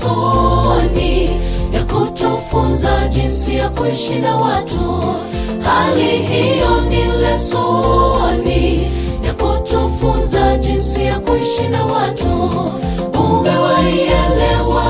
lesoni ya kutufunza jinsi ya kuishi na watu. Hali hiyo ni lesoni ya kutufunza jinsi ya kuishi na watu. Umewaielewa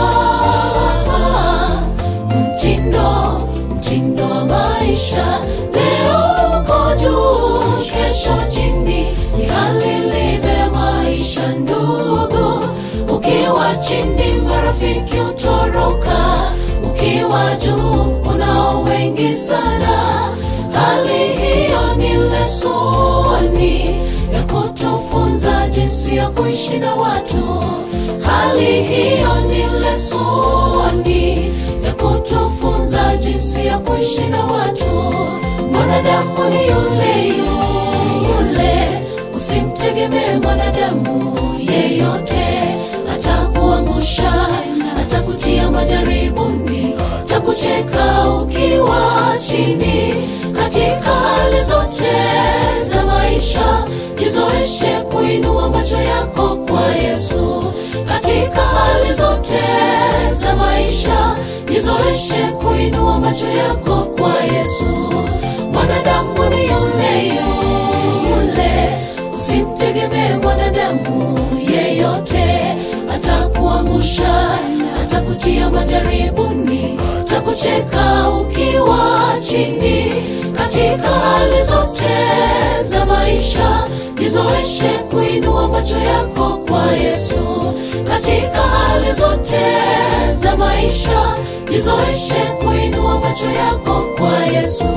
mtindo mtindo wa maisha. Leo uko juu, kesho chini, ni hali ilivyo ya maisha ndugu. Ukiwa chini, marafiki utoroka, ukiwa juu, unao wengi sana. Hali hiyo ni lesoni ya kutufunza jinsi ya kuishi na watu. Hali hiyo ni lesoni ya kutufunza jinsi ya kuishi na watu. Mwanadamu ni yule yule, usimtegemee mwanadamu yeyote, atakuangusha, atakutia majaribuni, atakucheka ukiwa chini. Katika hali zote za maisha, jizoeshe kuinua macho yako kwa Yesu. Katika hali zote za maisha, jizoeshe kuinua macho yako kwa Yesu. Mwanadamu ni yule yule, usimtegemee mwanadamu yeyote, atakuangusha, atakutia majaribuni, atakucheka ukiwa chini. Katika hali zote za maisha, jizoeshe kuinua macho yako kwa Yesu. Katika hali zote za maisha, jizoeshe kuinua macho yako kwa Yesu.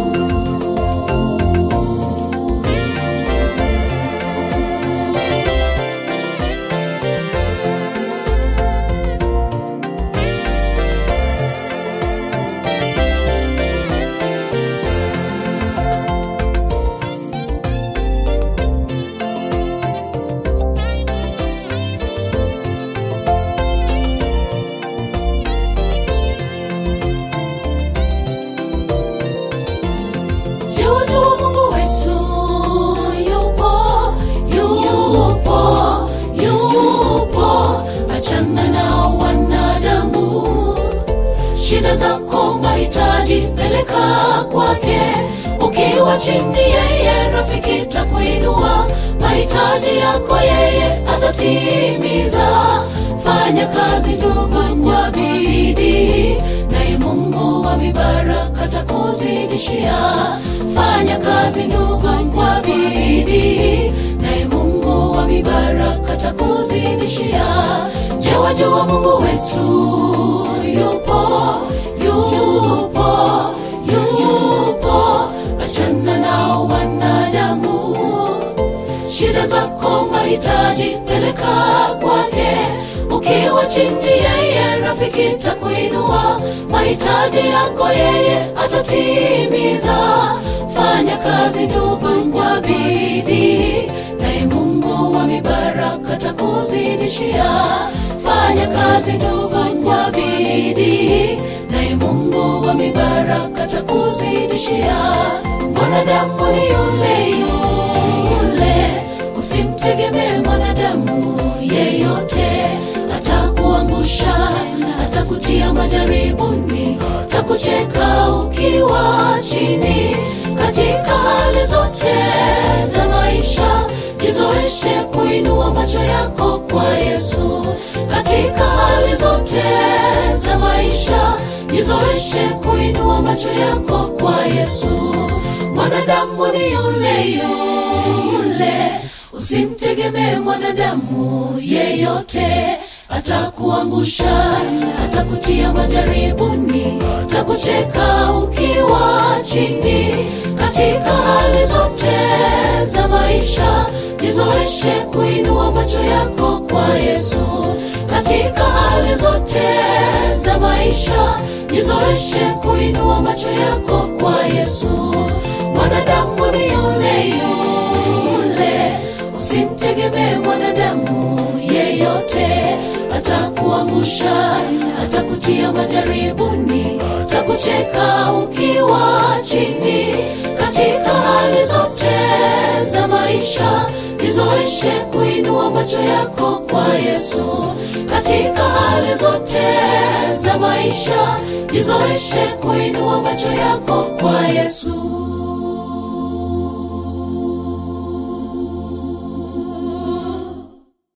Jua jua Mungu wetu yupo, yupo, yupo. Achana na wanadamu, shida zako, mahitaji peleka kwake. Ukiwa chini, yeye rafiki takuinua. Mahitaji yako yeye atatimiza. Fanya kazi ndugu kwa bidii, naye Mungu wa mibaraka takuzidishia. Fanya kazi ndugu kwa bidii, naye Mungu wa mibaraka takuzidishia. Je, wajua Mungu wetu yupo, yupo, yupo. Achana na wanadamu, shida zako, mahitaji peleka kwake. Ukiwa chini, yeye rafiki takuinua. Mahitaji yako yeye atatimiza. Fanya kazi ndugu kwa bidii, naye Mungu wa mibaraka takuzidishia. Fanya kazi ndugu kwa bidii, naye Mungu wa mibaraka takuzidishia. Mwanadamu ni yule yule, usimtegemee mwanadamu yeyote, atakuangusha, atakutia majaribuni, atakucheka ukiwa chini. Katika hali zote za maisha, jizoeshe kuinua macho yako kwa Yesu. Katika hali zote za maisha, jizoeshe kuinua macho yako kwa Yesu. Mwanadamu ni yule yule, usimtegemee mwanadamu yeyote, atakuangusha, atakutia majaribuni, atakucheka ukiwa chini. Katika hali zote za maisha, jizoeshe kuinua macho yako kwa Yesu. Katika hali zote za maisha, jizoeshe kuinua macho yako kwa Yesu. Mwanadamu ni yule yule, usimtegemee mwanadamu yeyote, atakuangusha, atakutia majaribuni, atakucheka ukiwa chini. Katika hali zote za maisha, jizoeshe jizoeshe kuinua macho yako kwa Yesu katika hali zote za maisha, jizoeshe kuinua macho yako kwa Yesu.